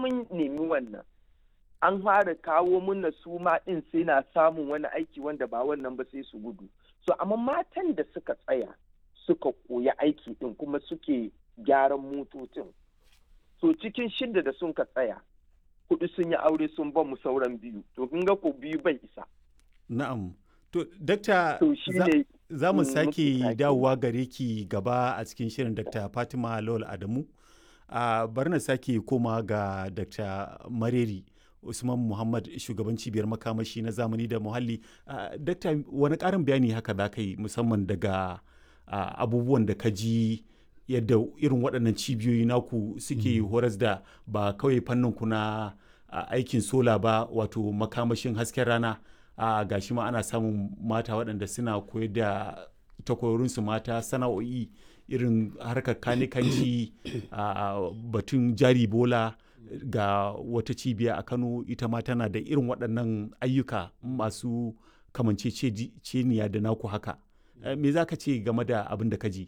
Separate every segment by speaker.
Speaker 1: mun nemi wannan an fara kawo muna su ma ɗin sai na samun wani aiki wanda ba wannan ba sai su gudu so amma matan da suka tsaya suka koya aiki ɗin kuma suke gyaran motocin so cikin shidda da sun ka tsaya hudu sun yi aure sun ba mu sauran biyu to kun ga ko biyu bai isa
Speaker 2: na'am to dakta
Speaker 1: to shi ne
Speaker 2: za mu
Speaker 1: Mm,
Speaker 2: sake
Speaker 1: muke sake.
Speaker 2: dawowa gare ki gaba a cikin shirin dr fatima lawal adamu a bari na sake koma ga dr mareri usman muhammad shugaban cibiyar makamashi na zamani da muhalli Ah, dakta wani karin bayani haka za ka yi musamman daga ah, abubuwan da ka ji yadda irin waɗannan cibiyoyi naku suke horas da ba kawai fannin ku na ah, aikin sola ba wato makamashin hasken rana a gashi ma ana samun mata waɗanda suna koyar da takwarorinsu mata sana'o'i irin harkar kanikanci a batun jari bola ga wata cibiya a kano ita ma tana da irin waɗannan ayyuka masu kamanceceniya da naku haka Eh, me za ka ce game da abin da ka ji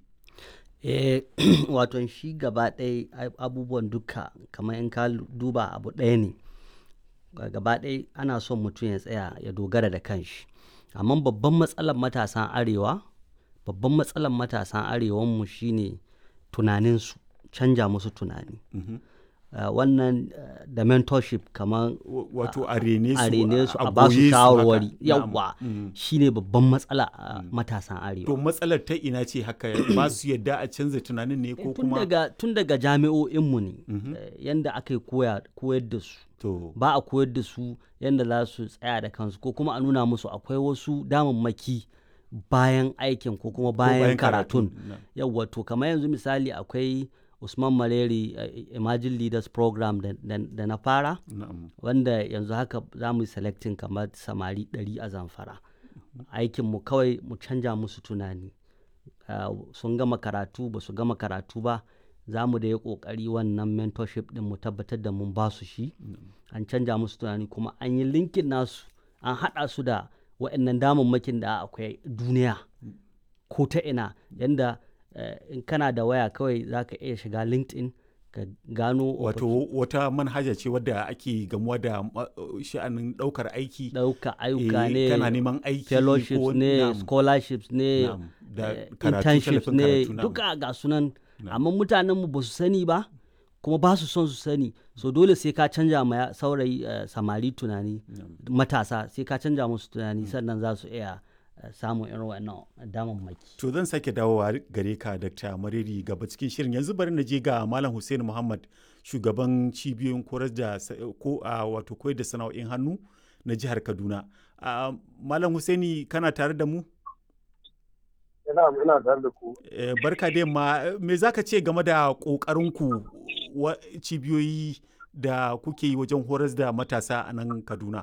Speaker 3: eh wato shi gaba ɗaya ai- abubuwan duka kamar in ka lu- duba abu ɗaya ne Ga- gaba ɗaya ana son mutum ya tsaya ya dogara da kanshi amma babban matsalar matasan arewa babban matsalar matasan arewanmu shine tunaninsu canja musu tunani
Speaker 2: Mhm.
Speaker 3: Uh, wannan uh, da mentorship kamar
Speaker 2: W- wato a rene su
Speaker 3: a rene su a ba
Speaker 2: goye
Speaker 3: su
Speaker 2: haka.
Speaker 3: shawarwari
Speaker 2: Na'am.
Speaker 3: yawwa
Speaker 2: Mm.
Speaker 3: shine babban matsala a matasan arewa
Speaker 2: to matsalar ta ina ce haka ba su yadda a canza tunanin ne ko
Speaker 3: tun
Speaker 2: kuma
Speaker 3: daga tun daga jami'o'inmu ne
Speaker 2: Mhm.
Speaker 3: eh, yanda aka yi koya koyar da su
Speaker 2: to
Speaker 3: ba a koyar da su yanda za su tsaya da kansu ko kuma a nuna musu akwai wasu damammaki bayan aikin ko kuma
Speaker 2: ko
Speaker 3: bayan karatun
Speaker 2: na-
Speaker 3: yawwa to kamar yanzu misali akwai usman maleri eh, imagine leaders program da, da- da na fara
Speaker 2: na'am
Speaker 3: wanda yanzu haka za mu yi selecting kamar samari 100 a zamfara aikinmu kawai mu canja musu tunani Ah, sun gama karatu ba su gama karatu ba za mu da yi kokari wannan mentorship din mu tabbatar da mun ba su shi an canja musu tunani kuma an yi linkin nasu an haɗa su da waɗannan damammakin da akwai duniya ko ta ina yanda eh, in kana da waya kawai za ka iya shiga linkedin ka gano
Speaker 2: wato wata manhaja ce wadda ake gamuwa da ma- sha'anin ɗaukar aiki
Speaker 3: ɗauka ayyuka
Speaker 2: Eh,
Speaker 3: ne
Speaker 2: kana neman aiki
Speaker 3: fellowships
Speaker 2: ko-
Speaker 3: ne
Speaker 2: na'am,
Speaker 3: scholarships ne
Speaker 2: na'am, da
Speaker 3: eh,
Speaker 2: karatu,
Speaker 3: internships
Speaker 2: tallafin
Speaker 3: ne
Speaker 2: karatu, na'am.
Speaker 3: duka ga sunan amma mutanenmu ba su sani ba kuma ba su son su sani so dole sai ka canja ma ya- saurayi eh, samari tunani matasa sai ka canja musu tunani sannan za su iya eh, samun irin wannan damammaki
Speaker 2: To zan sake dawowa gare ka Dr. Mariri gaba cikin shirin yanzu bari na je ga Malam Hussein Muhammad shugaban cibiyoyin koyar da sa- ko a wato koyar da sana'o'in hannu na jihar Kaduna. Ah, Malam Husaini kana tare da mu?
Speaker 4: ina ina tare da ku
Speaker 2: Eh, barka da yamma me za ka ce game da ƙoƙarinku wa cibiyoyi da kuke yi wajen horas da matasa a nan Kaduna?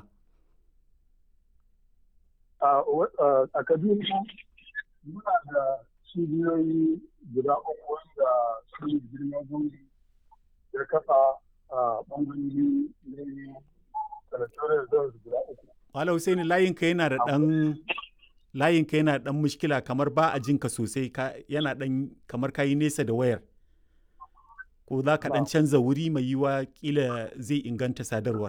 Speaker 4: a wa- a- a kaduna muna da cibiyoyi guda uku wanda su ne girma gungi ya kafa a bangarori ne territorial zones guda uku
Speaker 2: Malam Husaini layinka yana da ɗan layinka yana da ɗan mushkila kamar ba a jinka sosai ka, yana ɗan kamar ka yi nesa da wayar. Ko za ka ɗan
Speaker 4: Na'am.
Speaker 2: canza wuri mai yiwa kila zai inganta sadarwar.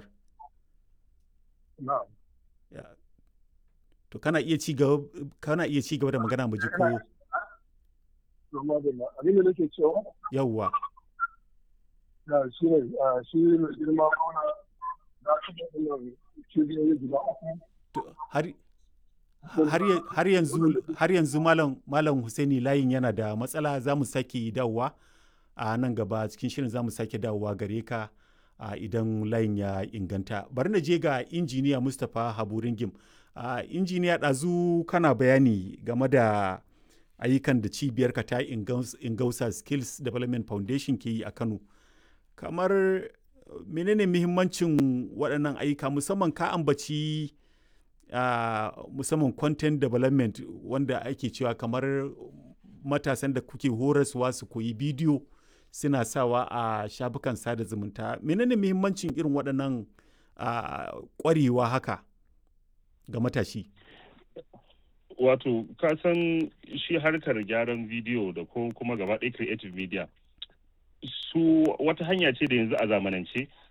Speaker 4: na'am
Speaker 2: Ya. To kana iya ci gaba kana iya ci gaba da magana mu ji ko
Speaker 4: kuma da ma- abin da nake cewa
Speaker 2: yawwa.
Speaker 4: da shi ne a, shi ne girma gona za su da wannan cibiyoyi guda uku
Speaker 2: To, har har ya- har yanzu har yanzu malam malam Husaini layin yana da matsala za mu sake dawowa a nan gaba cikin shirin za mu sake dawowa gare ka a idan layin ya inganta bari na je ga injiniya Mustapha Haburingim a injiniya ɗazu kana bayani game da ayyukan da cibiyarka ta Ingaus- ingausa skills development foundation ke yi a kano kamar menene muhimmancin waɗannan ayyuka musamman ka ambaci uh, musamman content development wanda ake cewa kamar matasan da kuke horaswa su koyi bidiyo suna sawa a shafukan sada zumunta menene muhimmancin irin waɗannan uh, ƙwarewa haka ga matashi
Speaker 5: wato ka san shi harkar gyaran bidiyo da ko kuma gaba ɗaya creative media su wata hanya ce da yanzu a zamanance